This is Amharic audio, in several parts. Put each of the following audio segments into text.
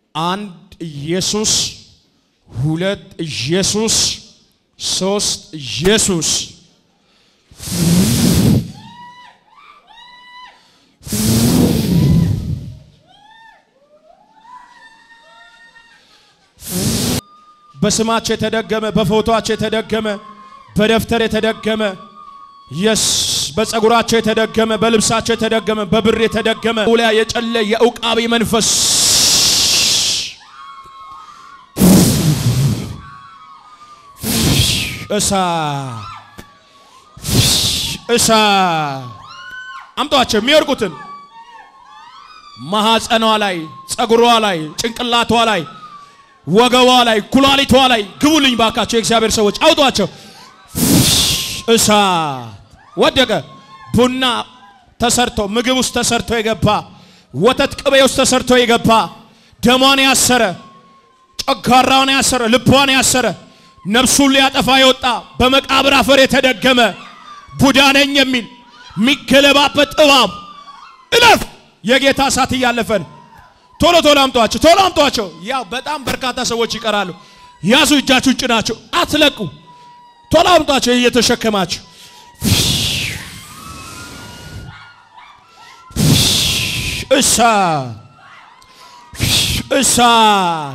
አንድ ኢየሱስ፣ ሁለት ኢየሱስ፣ ሶስት ኢየሱስ። በስማቸው የተደገመ በፎቶአቸው የተደገመ በደብተር የተደገመ የስ በጸጉራቸው የተደገመ በልብሳቸው የተደገመ በብር የተደገመ ውላ የጨለ የእውቃቢ መንፈስ እሳት እሳት አምጧቸው የሚወርቁትን ማሐፀኗ ላይ ጸጉሯ ላይ ጭንቅላቷ ላይ ወገቧ ላይ ኩላሊቷ ላይ ግቡልኝ ባካቸው የእግዚአብሔር ሰዎች አውጧቸው። እሳት ወደቀ። ቡና ተሰርቶ ምግብ ውስጥ ተሰርቶ የገባ ወተት ቅቤ ውስጥ ተሰርቶ የገባ ደሟን ያሰረ ጨጓራውን ያሰረ ልቧን ያሰረ ነፍሱን ሊያጠፋ የወጣ በመቃብር አፈር የተደገመ ቡዳ ነኝ የሚል የሚገለባበት እባብ እለፍ። የጌታ እሳት እያለፈን ቶሎ ቶሎ አምጧቸው፣ ቶሎ አምጧቸው። ያው በጣም በርካታ ሰዎች ይቀራሉ። ያዙ፣ እጃችሁን ጭናችሁ አትለቁ። ቶሎ አምጧቸው እየተሸከማችሁ እሳት እሳት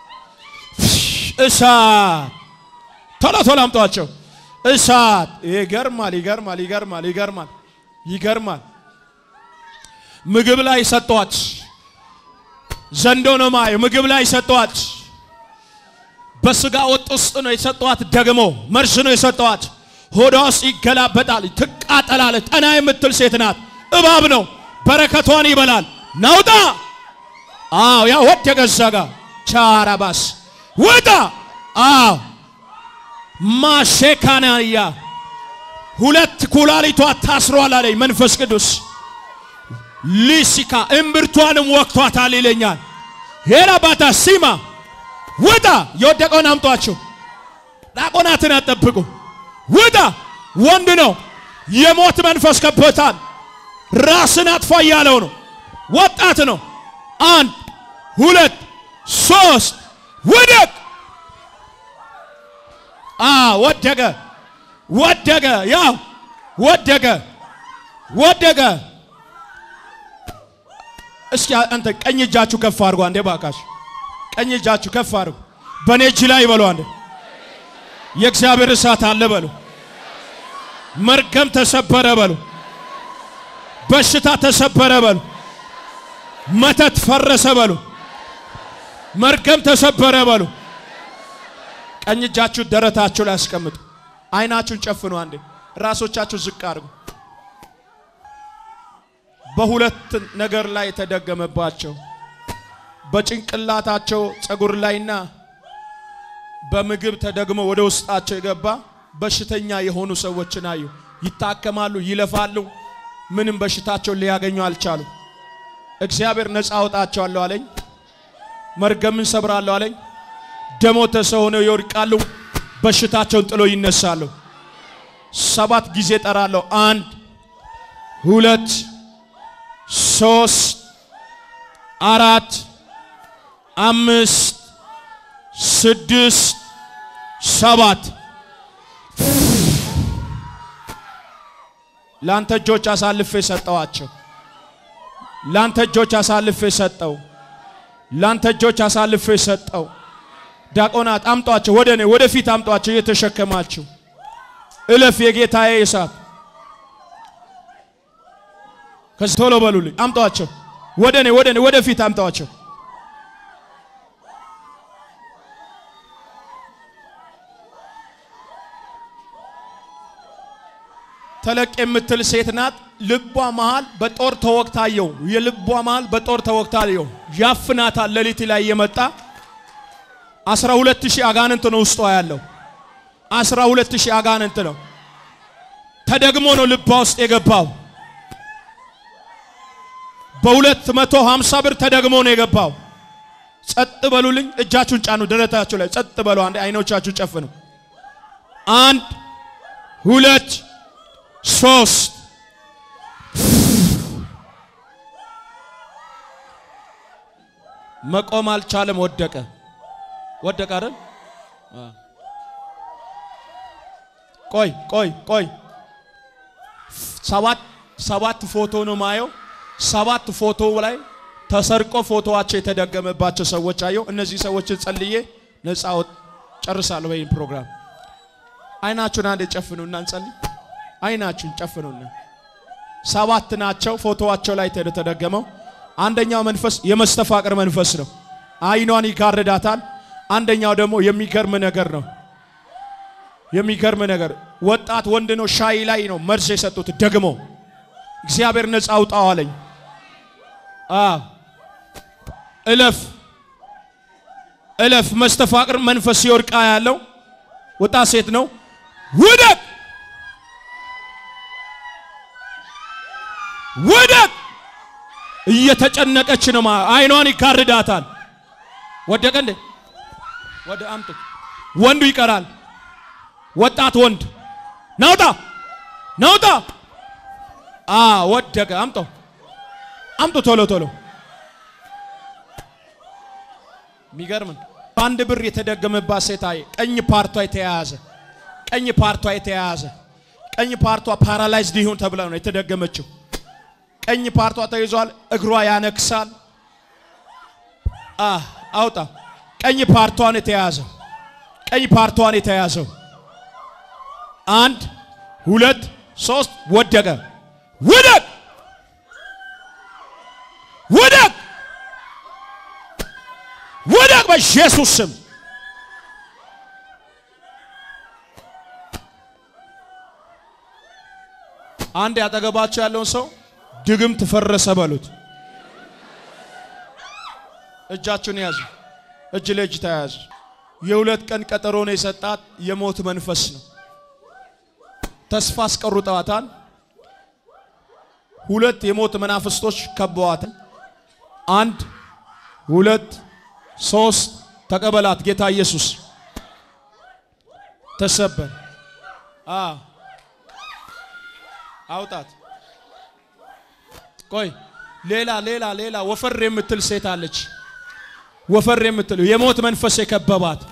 እሳት ቶሎ ቶሎ አምጧቸው። እሳት ይገርማል፣ ይገርማል፣ ይገርማል፣ ይገርማል፣ ይገርማል። ምግብ ላይ ሰጧት። ዘንዶ ነው ማየ ምግብ ላይ ሰጧት። በስጋ ወጥ ውስጥ ነው የሰጧት። ደግሞ መርዝ ነው የሰጧት። ሆዷ ውስጥ ይገላበጣል፣ ትቃጠላለች። ጠና የምትል ሴት ናት። እባብ ነው፣ በረከቷን ይበላል። ናውጣ አዎ፣ ያ ወደ ገዛጋ ቻራባስ ወጣ። አዎ ማሼካናያ ሁለት ኩላሊቷ ታስሯል አለኝ መንፈስ ቅዱስ። ሊሲካ እምብርቷንም ወቅቷታል ይለኛል። ሄላ ባታ ሲማ ውጣ። የወደቀውን አምጧቸው። ዲያቆናትን አጠብቁ። ውጣ። ወንድ ነው። የሞት መንፈስ ከቦታል። ራስን አጥፋ እያለው ነው። ወጣት ነው። አንድ ሁለት ሶስት ውደቅ። አ ወደቀ ወደቀ። ያው ወደቀ ወደቀ። እስኪ አንተ ቀኝ እጃችሁ ከፍ አድርጎ አንዴ ባካሽ፣ ቀኝ እጃችሁ ከፍ አድርጎ በኔ እጅ ላይ በሉ። አንዴ የእግዚአብሔር እሳት አለ በሉ። መርገም ተሰበረ በሉ። በሽታ ተሰበረ በሉ። መተት ፈረሰ በሉ። መርገም ተሰበረ በሉ። ቀኝ እጃችሁ ደረታችሁ ላይ አስቀምጡ። አይናችሁን ጨፍኑ። አንዴ ራሶቻችሁ ዝቅ አድርጉ። በሁለት ነገር ላይ የተደገመባቸው በጭንቅላታቸው ጸጉር ላይና በምግብ ተደግሞ ወደ ውስጣቸው የገባ በሽተኛ የሆኑ ሰዎችን አዩ። ይታከማሉ፣ ይለፋሉ፣ ምንም በሽታቸውን ሊያገኙ አልቻሉ። እግዚአብሔር ነፃ አወጣቸዋለሁ አለኝ። መርገምን ሰብራለሁ አለኝ። ደሞተ ሰው ሆነው ይወድቃሉ፣ በሽታቸውን ጥሎ ይነሳሉ። ሰባት ጊዜ ጠራለሁ። አንድ ሁለት ሶስት አራት አምስት ስድስት ሰባት ላንተ እጆች አሳልፌ ሰጠዋቸው። ላንተ እጆች አሳልፌ ሰጠው። ላንተ እጆች አሳልፌ ሰጠው። ዲያቆናት አምጧቸው፣ ወደ እኔ ወደፊት አምጧቸው። እየተሸከማችሁ እለፍ። የጌታዬ እሳት ከዚህ ቶሎ በሉልኝ። አምጧቸው፣ ወደ እኔ ወደ እኔ ወደፊት አምጧቸው። ተለቅ የምትል ሴት ናት። ልቧ መሃል በጦር ተወግታየው። የልቧ መሃል በጦር ተወግታየው። ያፍናታል። ሌሊት ላይ የመጣ አስራ ሁለት ሺህ አጋንንት ነው ውስጧ ያለው። አስራ ሁለት ሺህ አጋንንት ነው። ተደግሞ ነው ልቧ ውስጥ የገባው። በሁለት መቶ ሀምሳ ብር ተደግሞ ነው የገባው። ጸጥ በሉልኝ። እጃችሁን ጫኑ ደረታችሁ ላይ ጸጥ በሉ። አንድ አይኖቻችሁ ጨፍኑ። አንድ ሁለት ሶስት መቆም አልቻለም፣ ወደቀ። ወደቀ አይደል? ቆይ ቆይ ቆይ ሰባት ሰባት ፎቶ ነው ማየው። ሰባት ፎቶ ላይ ተሰርቆ ፎቶዋቸው የተደገመባቸው ሰዎች አየው። እነዚህ ሰዎችን ጸልዬ ነፃ ጨርሳለሁ። ወይም ፕሮግራም አይናችሁን አንድ ጨፍኑና እንጸልይ። አይናችሁን ጨፍኑና ሰባት ናቸው ፎቶዋቸው ላይ የተደገመው። አንደኛው መንፈስ የመስተፋቅር መንፈስ ነው። አይኗን ይጋርዳታል። አንደኛው ደግሞ የሚገርም ነገር ነው። የሚገርም ነገር ወጣት ወንድ ነው። ሻይ ላይ ነው መርዝ የሰጡት ደግሞ እግዚአብሔር ነፃ አውጣው አለኝ። እለፍ እለፍ። መስተፋቅር መንፈስ ሲወድቃ ያለው ወጣት ሴት ነው። ውደቅ ውደቅ። እየተጨነቀች ነው። አይኗን ይጋርዳታል። ወደቀ እንዴ? ወደ አምጡት። ወንዱ ይቀራል። ወጣት ወንድ ናውጣ ናውጣ። አ ወደቀ። አምጦ አምጡ ቶሎ ቶሎ። የሚገርም በአንድ ብር የተደገመባት ሴት አየ። ቀኝ ፓርቷ የተያያዘ ቀኝ ፓርቷ የተያያዘ ቀኝ ፓርቷ ፓራላይዝድ ይሁን ተብላ ነው የተደገመችው። ቀኝ ፓርቷ ተይዟል። እግሯ ያነክሳል። አ አውጣ። ቀኝ ፓርቷን የተያዘው ቀኝ ፓርቷን የተያዘው አንድ ሁለት ሶስት ወደቀ። ውደቅ ውደቅ ውደቅ በኢየሱስ ስም። አንድ ያጠገባቸው ያለውን ሰው ድግም ትፈረሰ በሉት። እጃችሁን ያዙ። እጅ ለእጅ ተያያዙ። የሁለት ቀን ቀጠሮ ነው የሰጣት የሞት መንፈስ ነው። ተስፋ አስቀሩጠዋታል። ሁለት የሞት መናፍስቶች ከበዋታል። አንድ ሁለት ሶስት ተቀበላት ጌታ ኢየሱስ ተሰበር። አ አውጣት። ቆይ ሌላ ሌላ ሌላ ወፈር የምትል ሴት አለች። ወፈር የምትል የሞት መንፈስ የከበባት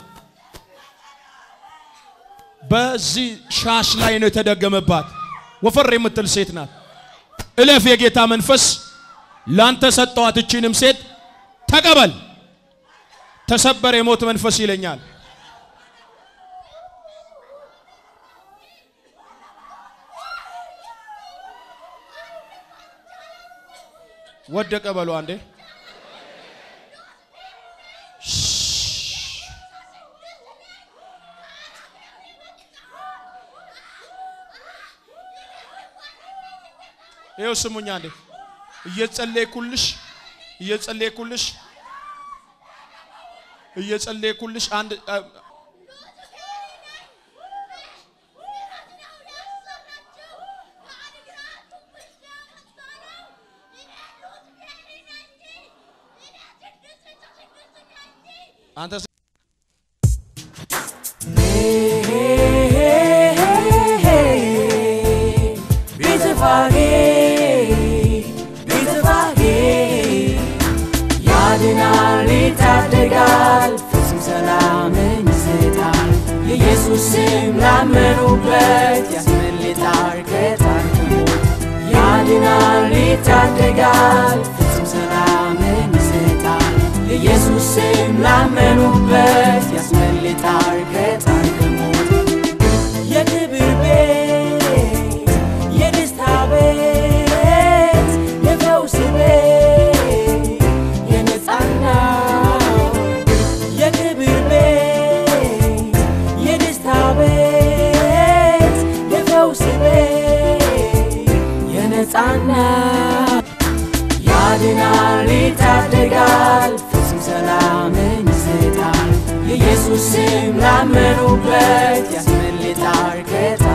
በዚህ ሻሽ ላይ ነው የተደገመባት። ወፈር የምትል ሴት ናት። እለፍ የጌታ መንፈስ ላንተ ሰጠዋት። እቺንም ሴት ተቀበል። ተሰበር የሞት መንፈስ ይለኛል። ወደቀ በሉ አንዴ ይኸው ስሙኛ እንዴ እየጸለይኩልሽ እየጸለይኩልሽ እየጸለይኩልሽ አንድ አንተ ያድናል፣ ይታደጋል፣ ፍጹም ሰላምን ይሰጣል። የኢየሱስ ስም ላመኑበት ያስመልጣል ከጣር ከሞት። ያድናል፣ ይታደጋል፣ ፍጹም ሰላምን ይሰጣል። የኢየሱስ ስም ላመኑበት ያስመልጣል ከጣር ከሞት። የክብር ቤት የደስታ ቤት የፈውስ ቤት የነጻነት የክብር ቤት የደስታ ቤት የፈውስ ቤት የነጻነት ያድናል ይታደጋል ፍጹም ሰላምን ይሰጣል የኢየሱስ ስም ላመኑበት ያስመልጣል ከጣ